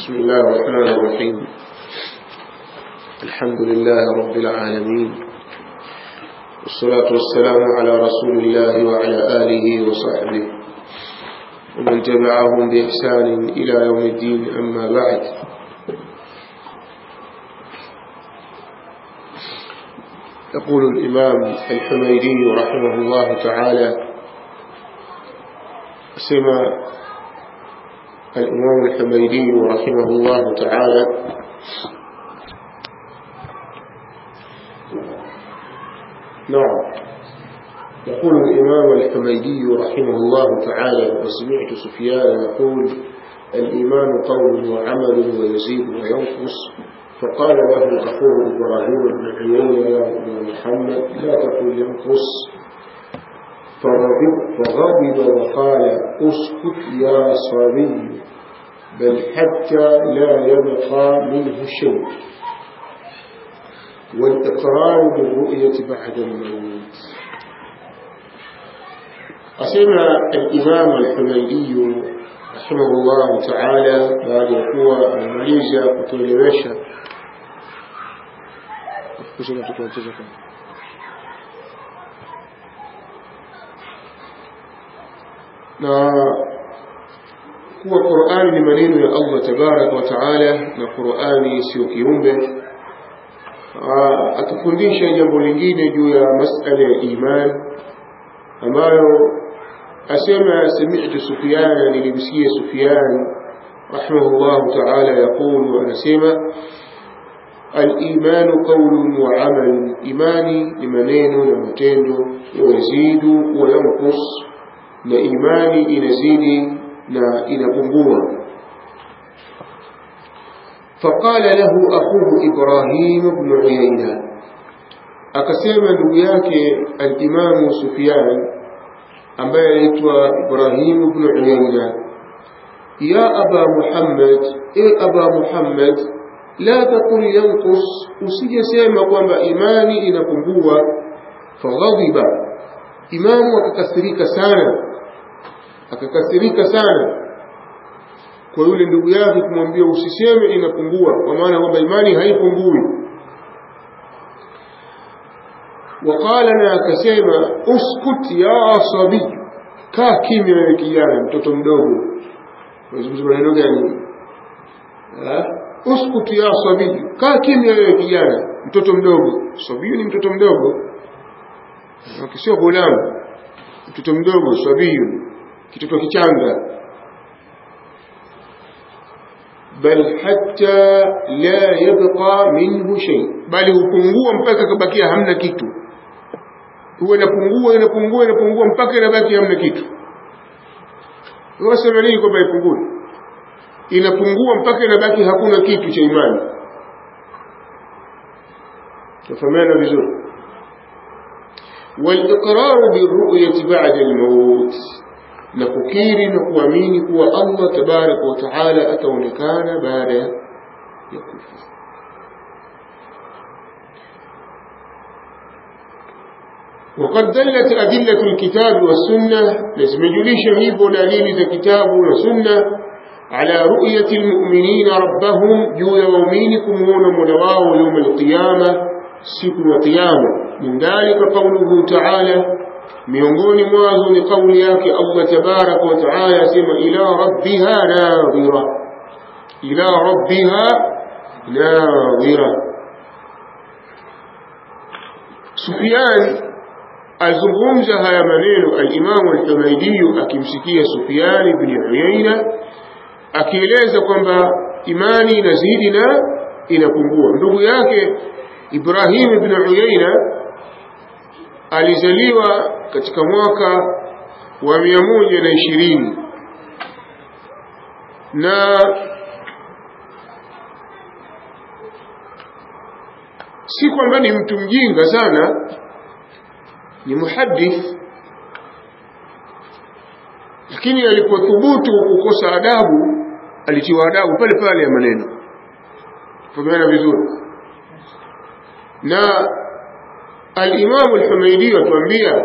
بسم الله الرحمن الرحيم الحمد لله رب العالمين والصلاة والسلام على رسول الله وعلى آله وصحبه ومن تبعهم بإحسان إلى يوم الدين أما بعد يقول الإمام الحميدي رحمه الله تعالى سمع الإمام الحميدي رحمه الله تعالى نعم يقول الإمام الحميدي رحمه الله تعالى وسمعت سفيان يقول الإيمان قول وعمل ويزيد وينقص فقال له أخوه إبراهيم بن عيينة يا ابن محمد لا تقل ينقص فغضب, فغضب وقال اسكت يا صبي بل حتى لا يبقى منه شيء والإقرار بالرؤية بعد الموت أسمع الإمام الحميدي رحمه الله تعالى بعد يقوى الماليزيا kutuelewesha kushika tukuacheza kwa na kuwa Qur'ani ni maneno ya Allah tabarak wa taala na Qur'ani sio kiumbe atufundisha jambo lingine juu ya masala ya iman ambayo asema sami'tu Sufyan nilimsikia Sufyan rahimahullah ta'ala yaqulu anasema الإيمان قول وعمل إيماني لمنين ومتين ويزيد وينقص na imani inazidi na inapungua فقال له أخوه إبراهيم بن عيينة akasema ndugu yake al-Imam Sufyan ambaye anaitwa Ibrahim ibn Uyayna ya Aba Muhammad e Aba Muhammad la taqul yanqus usijasema kwamba imani inapungua faghadiba imamu akakasirika sana akakasirika sana kwa yule ndugu yake kumwambia usiseme inapungua kwa maana kwamba imani haipungui waqala na akasema uskut ya asabi kaa kimya wewe kijana mtoto mdogo unazungumza maneno gani uskut ya asabi kaa kimya wewe kijana mtoto mdogo sabiyu ni mtoto mdogo sio gulamu mtoto mdogo sabiyu kitoto kichanga bal hatta la yabqa minhu shay bali hupungua mpaka kabakia hamna kitu huwa inapungua inapungua inapungua mpaka inabaki hamna kitu wasema nini kwamba ipungue inapungua mpaka inabaki hakuna kitu cha imani tafahamiana vizuri والإقرار بالرؤية بعد الموت نفكير نقوامين كوا الله تبارك وتعالى أتونكان بعد يكف وقد دلت أدلة الكتاب والسنة لازم يجليش هيبو دليل الكتاب والسنة على رؤية المؤمنين ربهم جو يومينكم هون منواه يوم القيامة siku ya kiyama min dhalika qawluhu ta'ala miongoni mwazo ni kauli yake Allah tabaraka wa taala asema ila rabbiha nadhira ila rabbiha nadhira Sufyan azungumza haya maneno al-Imam al-Humaydi akimsikia Sufyan ibn Uyayna akieleza kwamba imani inazidi na inapungua ndugu yake Ibrahim ibn Uyayna alizaliwa katika mwaka wa mia moja na ishirini na si kwamba ni mtu mjinga sana ni muhadith lakini alipothubutu kukosa adabu alitiwa adabu pale pale ya maneno fahamiana vizuri na al-Imam al-Humaydi atuambia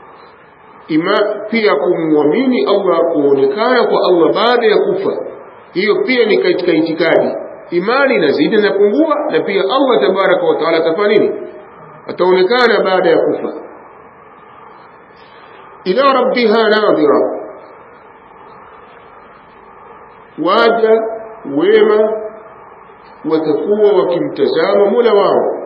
ima pia kumwamini Allah kuonekana kwa Allah baada ya kufa hiyo pia ni katika itikadi imani inazidi na pungua na pia Allah tabaraka wa taala atafanya nini ataonekana baada ya kufa ila rabbiha nadhira waja wema watakuwa wakimtazama mola wao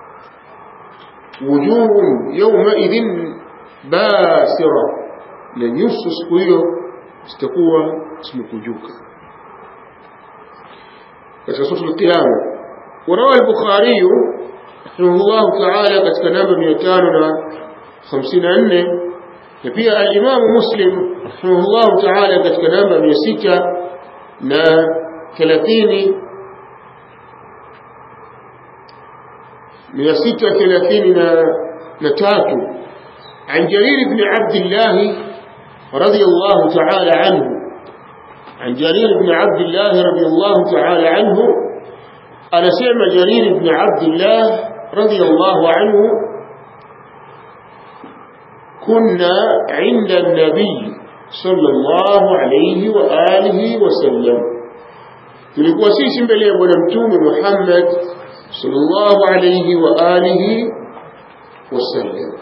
wujuhun yaumaidhin basira na nyuso siku hiyo zitakuwa zimekunjuka katika sura al-Qiyama warawa al-Bukhari rahimahullah ta'ala katika namba 554 na pia al-Imam Muslim rahimahullah ta'ala katika namba 600 na 30 633 عن جرير بن عبد الله رضي الله تعالى عنه عن جرير بن عبد الله رضي الله تعالى عنه أنا سمع جرير بن عبد الله رضي الله عنه كنا عند النبي صلى الله عليه وآله وسلم tulikuwa sisi mbele ya bwana mtume Muhammad sallallahu alayhi wa alihi wasallam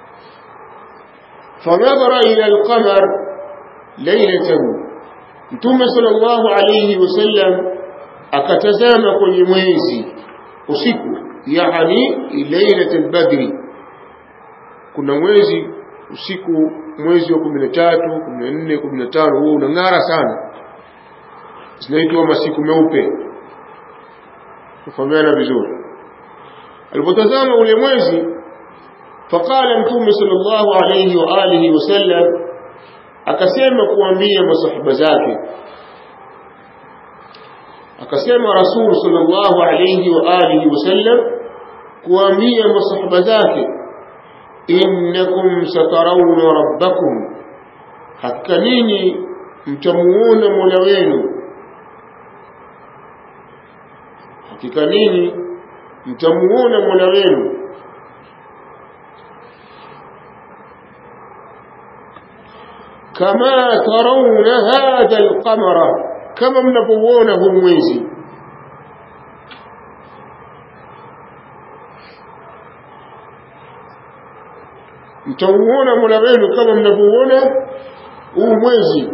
fanadhara ila alqamar laylatan mtume sallallahu alayhi wasallam akatazama kwenye mwezi usiku yani lailatul badri kuna mwezi usiku mwezi wa 13 14 15 huo unang'ara sana zinaitwa masiku meupe kufahamiana vizuri alipotazama ule mwezi faqala mtume sallallahu alayhi wa alihi wasallam akasema kuambia masahaba zake akasema rasul sallallahu alayhi wa alihi wasallam kuambia masahaba zake innakum satarawna rabbakum hakika ninyi mtamuona mola wenu hakika ninyi mtamuona mola wenu kama tarawna hadha alqamara kama mnapouona huu mwezi mtauona mola wenu kama mnapouona huu mwezi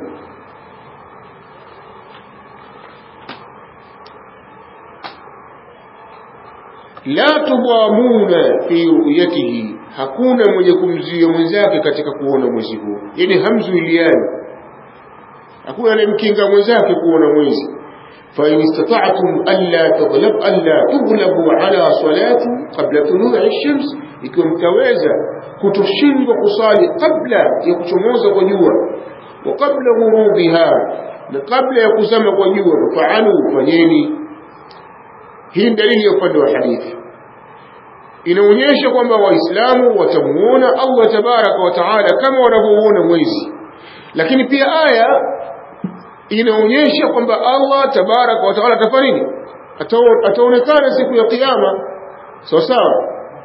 la tudamuna fi ru'yatihi hakuna mwenye kumzuia mwenzake katika kuona mwezi huu yani hamzuiliani hakuna anayemkinga mwenzake kuona mwezi فإن استطعتم ألا تغلب ألا تغلبوا على صلاة قبل طلوع الشمس ikiwa mtaweza kutoshindwa kusali kabla ya kuchomoza kwa jua wa kabla ghurubiha na kabla ya kuzama kwa jua faalu fanyeni hii dalili ya upande wa hadithi inaonyesha kwamba waislamu watamuona Allah tabaraka wa taala kama wanavyouona mwezi lakini pia aya inaonyesha kwamba Allah tabaraka wa taala atafanya nini ataonekana siku ya kiyama sawa sawa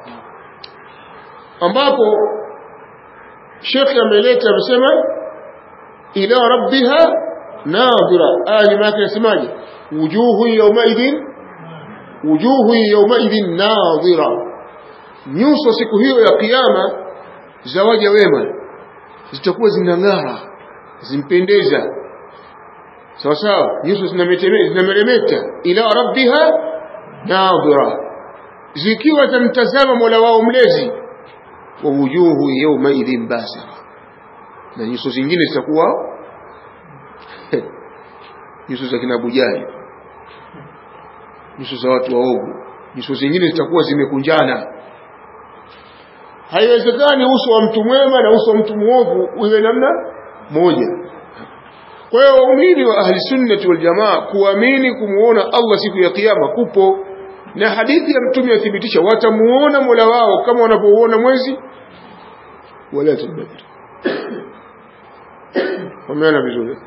ambapo Sheikh ameleta amesema ila rabbiha nadhira aya nyuma yake inasemaje wujuhu yawmaidhin wujuhu yawmaidhin nadhira nyuso siku hiyo ya kiyama za waja wema zitakuwa zinang'ara zimpendeza sawa sawa nyuso zinameremeta ila rabbiha nadhira zikiwa zamtazama mola wao mlezi wa wujuhu yawmaidhin basira na nyuso zingine zitakuwa nyuso za kina Bujali nyuso za watu waovu nyuso zingine zitakuwa zimekunjana haiwezekani uso wa mtu mwema na uso wa mtu mwovu uwe namna moja kwa hiyo waumini wa ahli sunnati wal jamaa kuamini kumuona Allah siku ya kiyama kupo na hadithi ya mtume yathibitisha watamuona Mola wao kama wanapouona mwezi wala tadbir wameona vizuri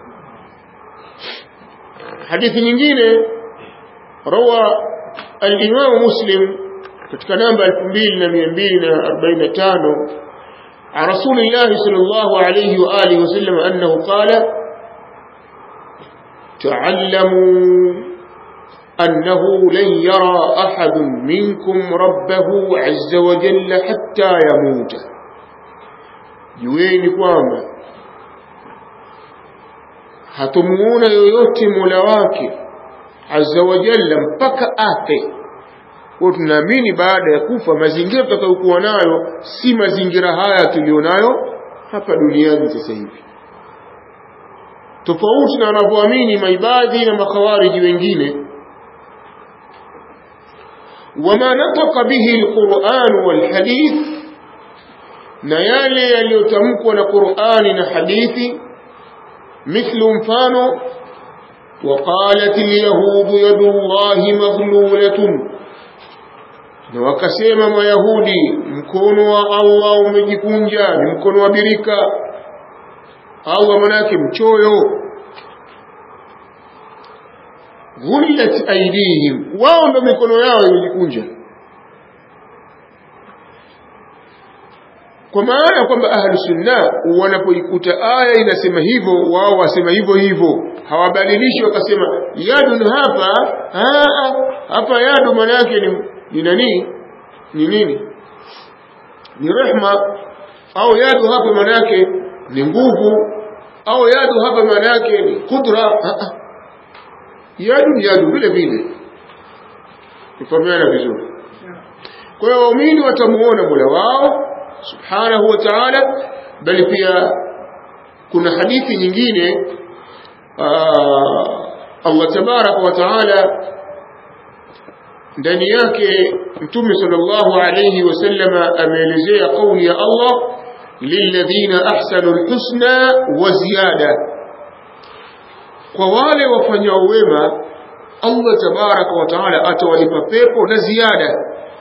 hadithi nyingine rawa al-Imam Muslim katika namba 2245 عن رسول الله صلى الله عليه وآله وسلم أنه قال تعلموا أنه لن يرى أحد منكم ربه عز وجل حتى يموت jueni kwamba hatumuona yoyote mola wake azza wa jalla mpaka afe kwa tunaamini baada ya kufa mazingira tutakayokuwa nayo si mazingira haya tulionayo hapa duniani sasa hivi tofauti na wanavyoamini maibadhi na makhawariji wengine wama nataka bihi alquran walhadith na yale yaliyotamkwa na qurani na hadithi mithlu mfano وقالت اليهود يد الله مغلولة na wakasema mayahudi mkono wa Allah umejikunja ni mkono wa birika Allah manake mchoyo ghullat aidihim wao ndo mikono yao imejikunja kwa maana kwamba ahlu sunna wanapoikuta aya inasema hivyo wao wasema hivyo hivyo hawabadilishi wakasema yadun hapa aa, hapa yadu maana yake ni, ni nani ni nini ni rehma au yadu hapa maana yake ni nguvu au yadu hapa maana yake ni kudra yadu ni yadu vile vile tufahamiana vizuri kwa hiyo waumini watamuona mola wao subhanahu wa ta'ala bali pia kuna hadithi nyingine Allah tabaraka wa ta'ala ndani yake mtume sallallahu alayhi wasallama ameelezea kauli ya Allah lilladhina ahsanu alhusna wa ziyada kwa wale wafanyao wema Allah tabaraka wa taala atawalipa pepo na ziada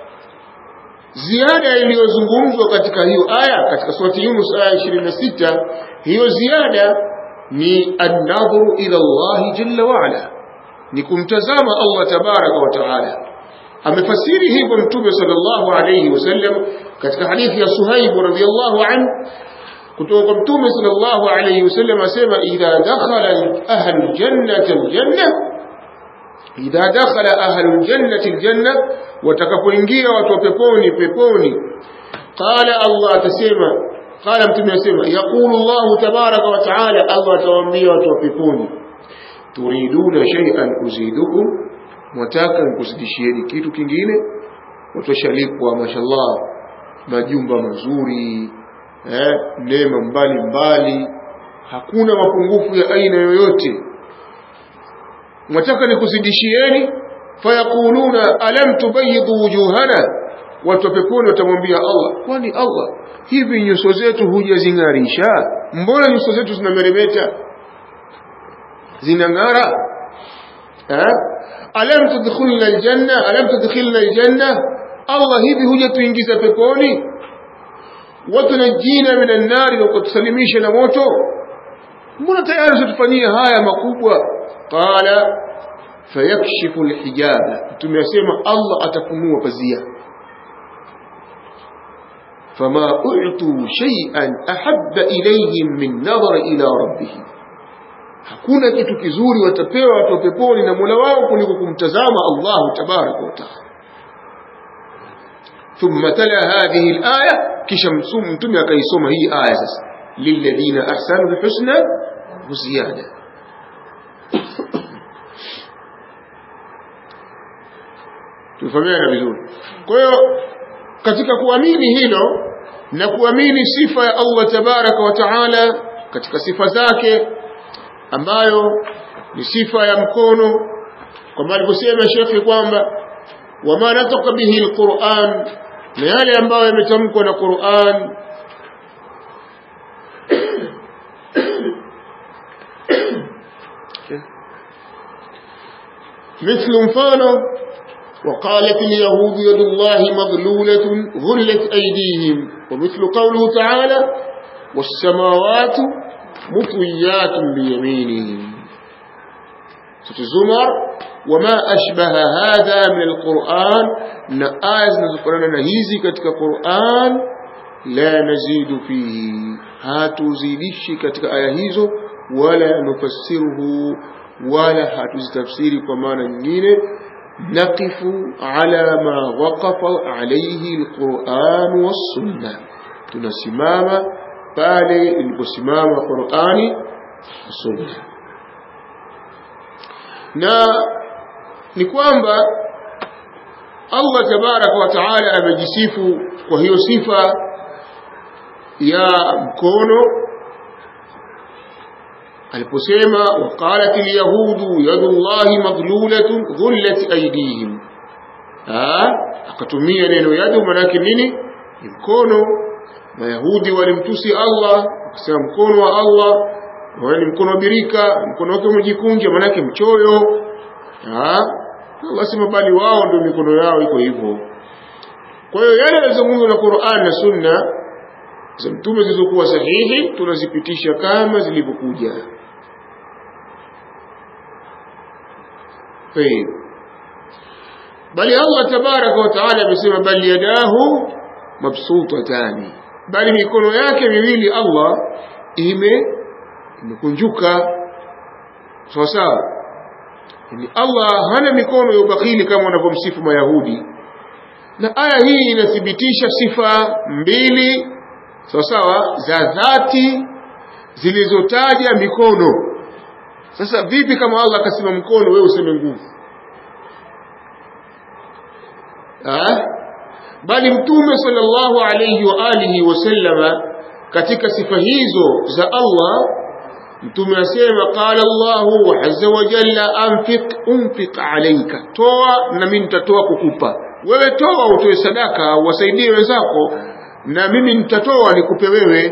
ziada iliyozungumzwa katika hiyo aya katika surati Yunus aya 26 hiyo ziada ni an-nadhru ila Allah jalla wa ala ni kumtazama Allah tabaraka wa taala amefasiri hivyo mtume sallallahu alayhi wasallam katika hadithi ya Suhaib radhiyallahu anhu kutoka kwa mtume sallallahu alayhi wasallam asema idha dakhala ahlu jannati aljanna idha dakhala ahlu jannati aljanna watakapoingia watu wa peponi peponi qala Allah atasema qala mtume asema yaqulu Allah tabaraka wa taala Allah atawaambia watu wa peponi turiduna shay'an uzidukum mwataka nikuzidishieni kitu kingine watoshalipwa mashallah majumba mazuri eh, neema mbali mbali hakuna mapungufu ya aina yoyote mwataka nikuzidishieni fayaquluna alam tubayyidu wujuhana watu wa peponi watamwambia Allah kwani Allah hivi nyuso zetu hujazing'arisha mbona nyuso zetu zinameremeta zinang'ara eh? alam tudkhilna aljanna alam tudkhilna aljanna Allah hivi hujatuingiza peponi watunajina minan nari na kutusalimisha na moto mbona tayari tutufanyia haya makubwa qala fayakshifu alhijaba mtume asema Allah atafunua pazia فما أعطوا شيئا أحب إليهم من نظر إلى ربهم hakuna kitu kizuri watapewa watu wa peponi na Mola wao kuliko kumtazama Allah tabaraka wa taala thumma tala hadhihi alaya kisha mtume akaisoma hii aya sasa lilladhina ahsanu alhusna wa ziyada tufahamiana vizuri kwa hiyo katika kuamini hilo na kuamini sifa ya Allah tabaraka wa taala katika sifa zake ambayo ni sifa ya mkono kama alivyosema shekhi kwamba wama nataka bihi alquran na yale ambayo yametamkwa na Qur'an مثل مفانه وقالت اليهود يد الله مغلولة غلت أيديهم ومثل قوله تعالى والسماوات مطويات بيمينهم الزمر وما أشبه هذا من القرآن نآيز نذكرنا نهيزي كتك قرآن لا نزيد فيه هاتو زيدش كتك آيهيزو ولا نفسره wala hatuzitafsiri kwa maana nyingine naqifu ala ma waqafa alayhi alquran wassunna tunasimama pale iliposimama qurani sunna na ni kwamba Allah tabaraka wa taala amejisifu kwa hiyo sifa ya mkono aliposema waqalat alyahudu yadullahi maglulatun ghullat aydihim akatumia neno yadu manake nini ni mkono mayahudi walimtusi Allah wakasema mkono wa Allah ni mkono wa birika mkono wake umejikunja manake mchoyo Allah sema bali wao ndio mikono yao iko hivyo kwa hiyo yale yanazungumzwa na Qur'an na Sunna za mtume zilizokuwa sahihi tunazipitisha kama zilivyokuja طيب bali Allah tabaraka wa taala amesema bali yadahu mabsutatani bali mikono yake miwili Allah ime imekunjuka sawa sawa yani Allah hana mikono ya ubakhili kama wanavyomsifu Mayahudi na aya hii inathibitisha sifa mbili sawa sawa za dhati zilizotaja mikono sasa vipi kama Allah akasema mkono wewe useme nguvu ah bali mtume sallallahu alayhi wa alihi wasallama katika sifa hizo za Allah mtume asema qala Allahu azza wa jalla anfiq unfiq alayka toa na mimi nitatoa kukupa wewe toa utoe sadaka wasaidie wenzako na mimi nitatoa nikupe wewe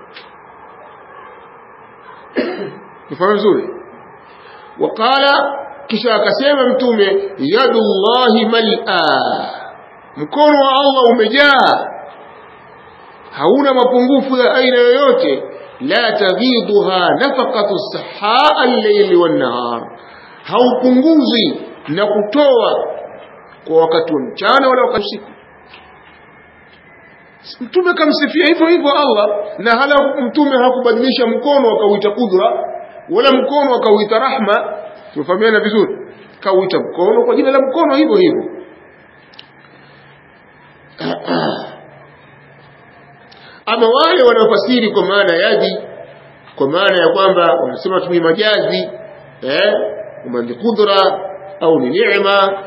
nifahamu vizuri waqala kisha akasema mtume yadullahi mal'a mkono wa Allah umejaa hauna mapungufu ya aina yoyote la taghidhuha nafaqatu sahaa al-layli wan-nahar haupunguzi na kutoa kwa wakati wa mchana wala wakati usiku mtume kamsifia hivyo hivyo Allah na hala mtume hakubadilisha mkono akauita kudra wala mkono akauita rahma tumefahamiana vizuri kauita mkono kwa jina la mkono hivyo hivyo ama wale wanaofasiri kwa maana yadi kwa maana ya kwamba wanasema tumie majazi eh kama ni kudra au ni neema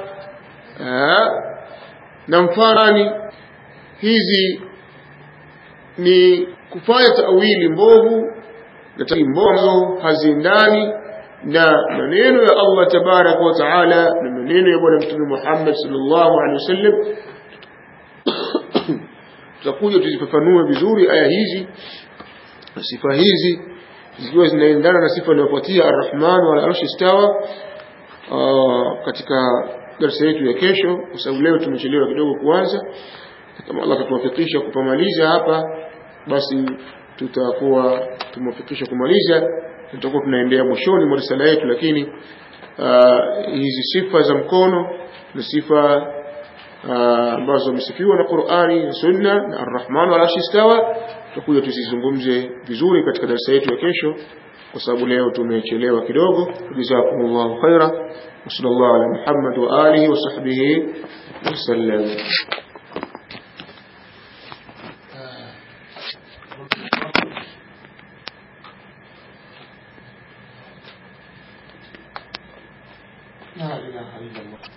na mfarani hizi ni kufanya tawili mbovu na tawili mbovu haziendani na maneno ya Allah tabarak wa taala na maneno ya bwana mtume Muhammad sallallahu alaihi wasallam tutakuja tuzifafanue vizuri aya hizi na sifa hizi zikiwa zinaendana na sifa inayofuatia arrahman wala arshi istawa katika darasa yetu ya kesho kwa sababu leo tumechelewa kidogo kuanza kama Allah atatuwafikisha kupamaliza hapa basi tutakuwa tumewafikisha kumaliza tutakuwa tunaendea mwishoni mwa risala yetu lakini uh, hizi sifa za mkono na sifa ambazo zimesifiwa na Qur'ani na Sunna na Ar-Rahman wa Arshi istawa tutakuja tuzizungumze vizuri katika darasa yetu ya kesho kwa sababu leo tumechelewa kidogo jazakumullahu khaira wa sallallahu ala Muhammad wa alihi wa sahbihi wasallam لا إله إلا الله